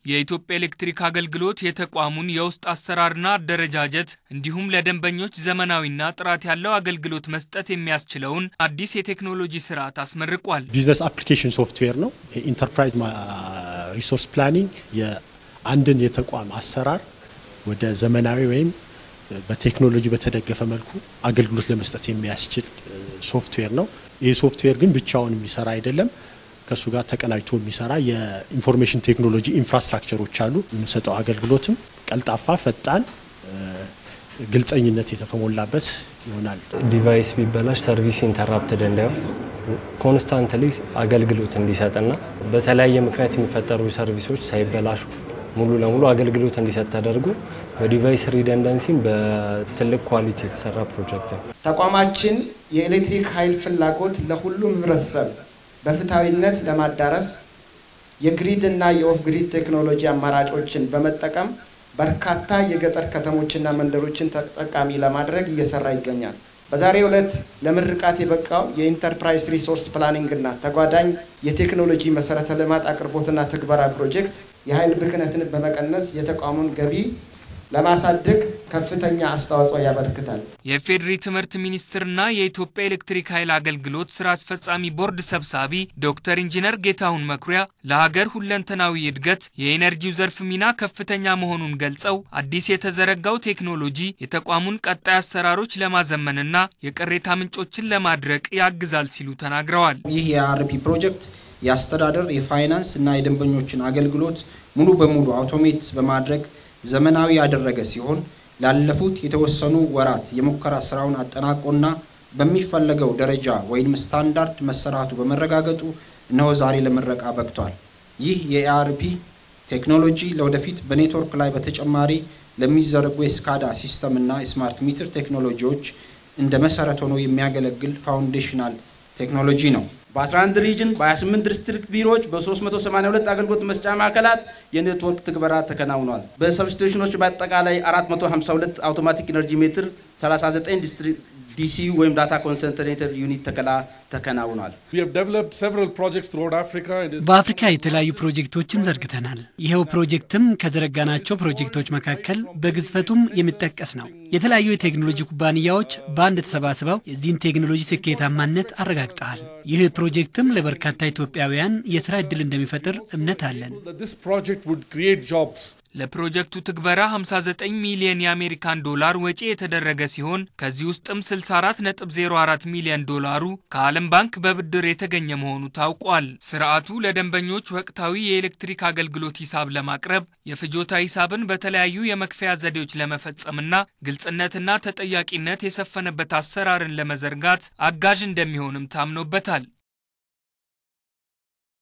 የኢትዮጵያ ኤሌክትሪክ አገልግሎት የተቋሙን የውስጥ አሰራርና አደረጃጀት እንዲሁም ለደንበኞች ዘመናዊና ጥራት ያለው አገልግሎት መስጠት የሚያስችለውን አዲስ የቴክኖሎጂ ስርዓት አስመርቋል። ቢዝነስ አፕሊኬሽን ሶፍትዌር ነው። ኢንተርፕራይዝ ሪሶርስ ፕላኒንግ የአንድን የተቋም አሰራር ወደ ዘመናዊ ወይም በቴክኖሎጂ በተደገፈ መልኩ አገልግሎት ለመስጠት የሚያስችል ሶፍትዌር ነው። ይህ ሶፍትዌር ግን ብቻውን የሚሰራ አይደለም። ከእሱ ጋር ተቀናጅቶ የሚሰራ የኢንፎርሜሽን ቴክኖሎጂ ኢንፍራስትራክቸሮች አሉ። የምንሰጠው አገልግሎትም ቀልጣፋ፣ ፈጣን፣ ግልጸኝነት የተሞላበት ይሆናል። ዲቫይስ ቢበላሽ ሰርቪስ ኢንተራፕትድ እንዳይሆን ኮንስታንትሊ አገልግሎት እንዲሰጥና በተለያየ ምክንያት የሚፈጠሩ ሰርቪሶች ሳይበላሹ ሙሉ ለሙሉ አገልግሎት እንዲሰጥ ተደርጎ በዲቫይስ ሪደንደንሲም በትልቅ ኳሊቲ የተሰራ ፕሮጀክት ነው። ተቋማችን የኤሌክትሪክ ኃይል ፍላጎት ለሁሉም ህብረተሰብ በፍትሐዊነት ለማዳረስ የግሪድ እና የኦፍ ግሪድ ቴክኖሎጂ አማራጮችን በመጠቀም በርካታ የገጠር ከተሞችና መንደሮችን ተጠቃሚ ለማድረግ እየሰራ ይገኛል። በዛሬው ዕለት ለምርቃት የበቃው የኢንተርፕራይዝ ሪሶርስ ፕላኒንግ እና ተጓዳኝ የቴክኖሎጂ መሰረተ ልማት አቅርቦትና ትግበራ ፕሮጀክት የኃይል ብክነትን በመቀነስ የተቋሙን ገቢ ለማሳደግ ከፍተኛ አስተዋጽኦ ያበረክታል። የፌዴሪ ትምህርት ሚኒስቴርና የኢትዮጵያ ኤሌክትሪክ ኃይል አገልግሎት ስራ አስፈጻሚ ቦርድ ሰብሳቢ ዶክተር ኢንጂነር ጌታሁን መኩሪያ ለሀገር ሁለንተናዊ እድገት የኢነርጂው ዘርፍ ሚና ከፍተኛ መሆኑን ገልጸው አዲስ የተዘረጋው ቴክኖሎጂ የተቋሙን ቀጣይ አሰራሮች ለማዘመንና የቅሬታ ምንጮችን ለማድረቅ ያግዛል ሲሉ ተናግረዋል። ይህ የአርፒ ፕሮጀክት የአስተዳደር የፋይናንስ እና የደንበኞችን አገልግሎት ሙሉ በሙሉ አውቶሜት በማድረግ ዘመናዊ ያደረገ ሲሆን ላለፉት የተወሰኑ ወራት የሙከራ ስራውን አጠናቆና በሚፈለገው ደረጃ ወይም ስታንዳርድ መሰራቱ በመረጋገጡ እነሆ ዛሬ ለምረቃ በቅቷል። ይህ የኤአርፒ ቴክኖሎጂ ለወደፊት በኔትወርክ ላይ በተጨማሪ ለሚዘረጉ የስካዳ ሲስተም እና የስማርት ሚትር ቴክኖሎጂዎች እንደ መሰረት ሆኖ የሚያገለግል ፋውንዴሽናል ቴክኖሎጂ ነው። በ11 ሪጅን በ28 ዲስትሪክት ቢሮዎች በ382 አገልግሎት መስጫ ማዕከላት የኔትወርክ ትግበራ ተከናውኗል። በሰብስቴሽኖች በአጠቃላይ 452 አውቶማቲክ ኢነርጂ ሜትር 39 ዲሲ ወይም ዳታ ኮንሰንትሬተር ዩኒት ተከላ ተከናውኗል። በአፍሪካ የተለያዩ ፕሮጀክቶችን ዘርግተናል። ይኸው ፕሮጀክትም ከዘረጋናቸው ፕሮጀክቶች መካከል በግዝፈቱም የሚጠቀስ ነው። የተለያዩ የቴክኖሎጂ ኩባንያዎች በአንድ ተሰባስበው የዚህን ቴክኖሎጂ ስኬታማነት አረጋግጠዋል። ይህ ፕሮጀክትም ለበርካታ ኢትዮጵያውያን የስራ ዕድል እንደሚፈጥር እምነት አለን። ለፕሮጀክቱ ትግበራ 59 ሚሊዮን የአሜሪካን ዶላር ወጪ የተደረገ ሲሆን ከዚህ ውስጥም 64.04 ሚሊዮን ዶላሩ ከዓለም ባንክ በብድር የተገኘ መሆኑ ታውቋል። ስርዓቱ ለደንበኞች ወቅታዊ የኤሌክትሪክ አገልግሎት ሂሳብ ለማቅረብ የፍጆታ ሂሳብን በተለያዩ የመክፈያ ዘዴዎች ለመፈጸምና ግልጽነትና ተጠያቂነት የሰፈነበት አሰራርን ለመዘርጋት አጋዥ እንደሚሆንም ታምኖበታል።